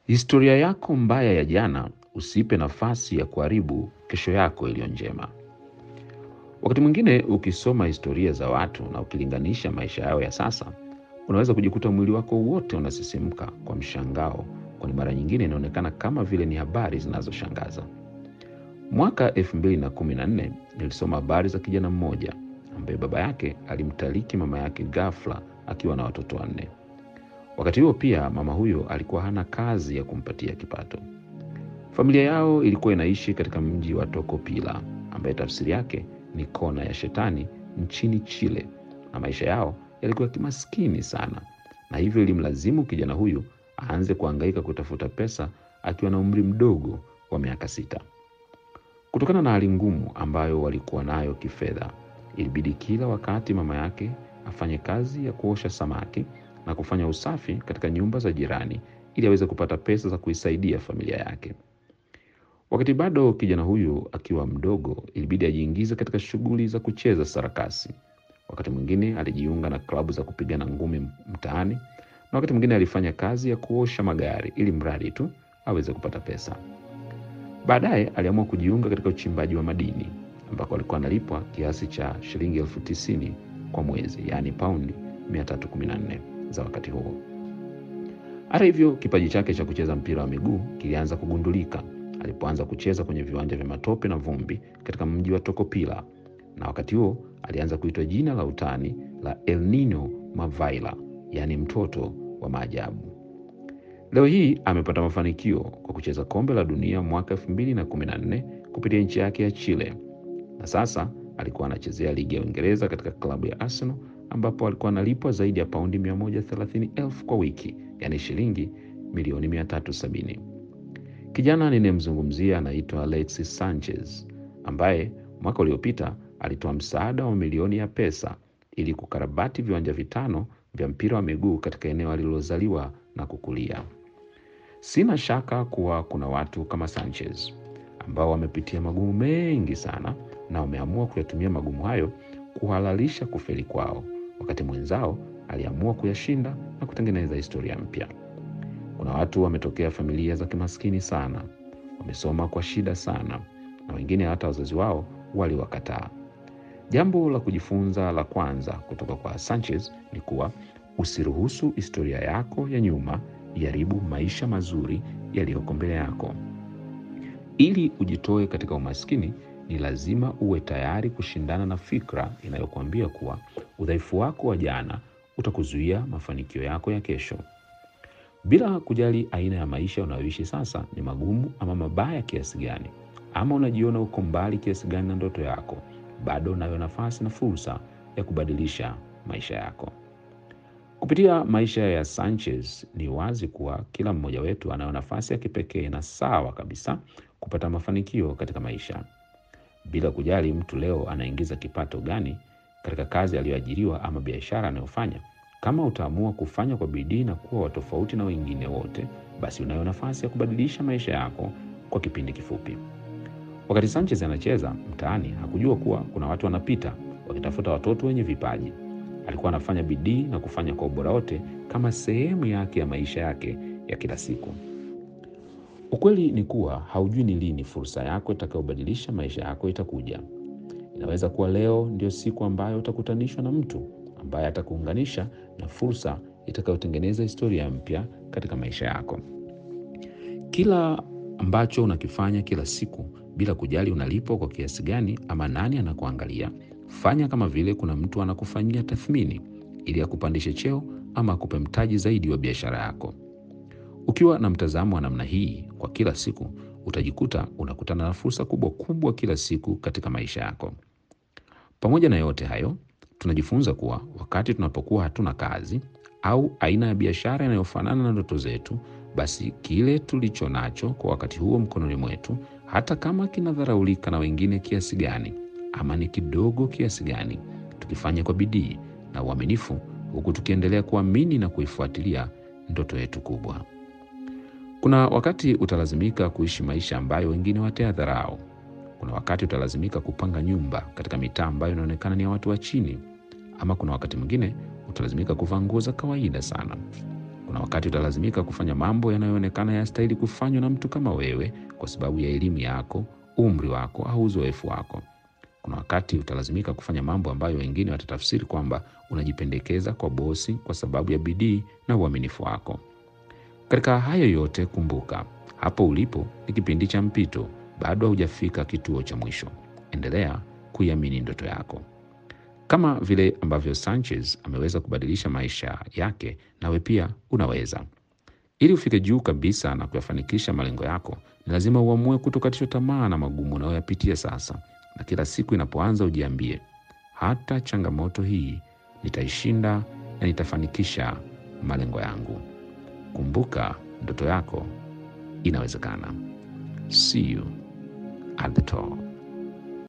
Historia yako mbaya ya jana usipe nafasi ya kuharibu kesho yako iliyo njema. Wakati mwingine ukisoma historia za watu na ukilinganisha maisha yao ya sasa, unaweza kujikuta mwili wako wote unasisimka kwa mshangao, kwani mara nyingine inaonekana kama vile ni habari zinazoshangaza. Mwaka 2014 nilisoma habari za kijana mmoja ambaye baba yake alimtaliki mama yake ghafla akiwa na watoto wanne. Wakati huo pia mama huyo alikuwa hana kazi ya kumpatia kipato. Familia yao ilikuwa inaishi katika mji wa Tocopilla ambaye tafsiri yake ni kona ya shetani nchini Chile, na maisha yao yalikuwa kimaskini sana, na hivyo ilimlazimu kijana huyu aanze kuhangaika kutafuta pesa akiwa na umri mdogo wa miaka sita. Kutokana na hali ngumu ambayo walikuwa nayo kifedha, ilibidi kila wakati mama yake afanye kazi ya kuosha samaki na kufanya usafi katika nyumba za jirani ili aweze kupata pesa za kuisaidia familia yake. Wakati bado kijana huyu akiwa mdogo, ilibidi ajiingize katika shughuli za kucheza sarakasi. Wakati mwingine alijiunga na klabu za kupigana ngumi mtaani, na wakati mwingine alifanya kazi ya kuosha magari ili mradi tu aweze kupata pesa. Baadaye aliamua kujiunga katika uchimbaji wa madini ambako alikuwa analipwa kiasi cha shilingi elfu tisini kwa mwezi, yaani paundi 314 za wakati huo. Hata hivyo, kipaji chake cha kucheza mpira wa miguu kilianza kugundulika alipoanza kucheza kwenye viwanja vya matope na vumbi katika mji wa Tocopilla, na wakati huo alianza kuitwa jina la utani la El Nino Mavaila, yaani mtoto wa maajabu. Leo hii amepata mafanikio kwa kucheza kombe la dunia mwaka 2014 kupitia nchi yake ya Chile, na sasa alikuwa anachezea ligi ya Uingereza katika klabu ya Arsenal ambapo alikuwa analipwa zaidi ya paundi 130,000 kwa wiki, yaani shilingi milioni 370. Kijana ninayemzungumzia anaitwa Alexis Sanchez ambaye mwaka uliopita alitoa msaada wa milioni ya pesa ili kukarabati viwanja vitano vya mpira wa miguu katika eneo alilozaliwa na kukulia. Sina shaka kuwa kuna watu kama Sanchez ambao wamepitia magumu mengi sana na wameamua kuyatumia magumu hayo kuhalalisha kufeli kwao, wakati mwenzao aliamua kuyashinda na kutengeneza historia mpya. Kuna watu wametokea familia za kimaskini sana, wamesoma kwa shida sana, na wengine hata wazazi wao waliwakataa. Jambo la kujifunza la kwanza kutoka kwa Sanchez ni kuwa usiruhusu historia yako ya nyuma iharibu maisha mazuri yaliyoko mbele yako. Ili ujitoe katika umaskini, ni lazima uwe tayari kushindana na fikra inayokuambia kuwa udhaifu wako wa jana utakuzuia mafanikio yako ya kesho. Bila kujali aina ya maisha unayoishi sasa ni magumu ama mabaya kiasi gani, ama unajiona uko mbali kiasi gani na ndoto yako, bado unayo nafasi na fursa ya kubadilisha maisha yako. Kupitia maisha ya Sanchez ni wazi kuwa kila mmoja wetu anayo nafasi ya kipekee na sawa kabisa kupata mafanikio katika maisha, bila kujali mtu leo anaingiza kipato gani katika kazi aliyoajiriwa ama biashara anayofanya. Kama utaamua kufanya kwa bidii na kuwa wa tofauti na wengine wote, basi unayo nafasi ya kubadilisha maisha yako kwa kipindi kifupi. Wakati Sanchez anacheza mtaani, hakujua kuwa kuna watu wanapita wakitafuta watoto wenye vipaji. Alikuwa anafanya bidii na kufanya kwa ubora wote kama sehemu yake ya maisha yake ya kila siku. Ukweli ni kuwa haujui ni lini fursa yako itakayobadilisha maisha yako itakuja. Inaweza kuwa leo ndio siku ambayo utakutanishwa na mtu ambaye atakuunganisha na fursa itakayotengeneza historia mpya katika maisha yako. Kila ambacho unakifanya kila siku, bila kujali unalipwa kwa kiasi gani ama nani anakuangalia, fanya kama vile kuna mtu anakufanyia tathmini ili akupandishe cheo ama akupe mtaji zaidi wa biashara yako. Ukiwa na mtazamo wa namna hii kwa kila siku, utajikuta unakutana na fursa kubwa kubwa kila siku katika maisha yako. Pamoja na yote hayo, tunajifunza kuwa wakati tunapokuwa hatuna kazi au aina ya biashara inayofanana na ndoto zetu, basi kile tulicho nacho kwa wakati huo mkononi mwetu, hata kama kinadharaulika na wengine kiasi gani ama ni kidogo kiasi gani, tukifanya kwa bidii na uaminifu, huku tukiendelea kuamini na kuifuatilia ndoto yetu kubwa. Kuna wakati utalazimika kuishi maisha ambayo wengine watayadharau. Kuna wakati utalazimika kupanga nyumba katika mitaa ambayo inaonekana ni ya watu wa chini, ama kuna wakati mwingine utalazimika kuvaa nguo za kawaida sana. Kuna wakati utalazimika kufanya mambo yanayoonekana yastahili kufanywa na mtu kama wewe kwa sababu ya elimu yako, umri wako au uzoefu wako. Kuna wakati utalazimika kufanya mambo ambayo wengine watatafsiri kwamba unajipendekeza kwa bosi kwa sababu ya bidii na uaminifu wako. Katika hayo yote, kumbuka, hapo ulipo ni kipindi cha mpito, bado haujafika kituo cha mwisho. Endelea kuiamini ndoto yako. Kama vile ambavyo Sanchez ameweza kubadilisha maisha yake, nawe pia unaweza. Ili ufike juu kabisa na kuyafanikisha malengo yako, ni lazima uamue kutokatishwa tamaa na magumu unayoyapitia sasa, na kila siku inapoanza ujiambie, hata changamoto hii nitaishinda na nitafanikisha malengo yangu. Kumbuka, ndoto yako inawezekana. See you at the top.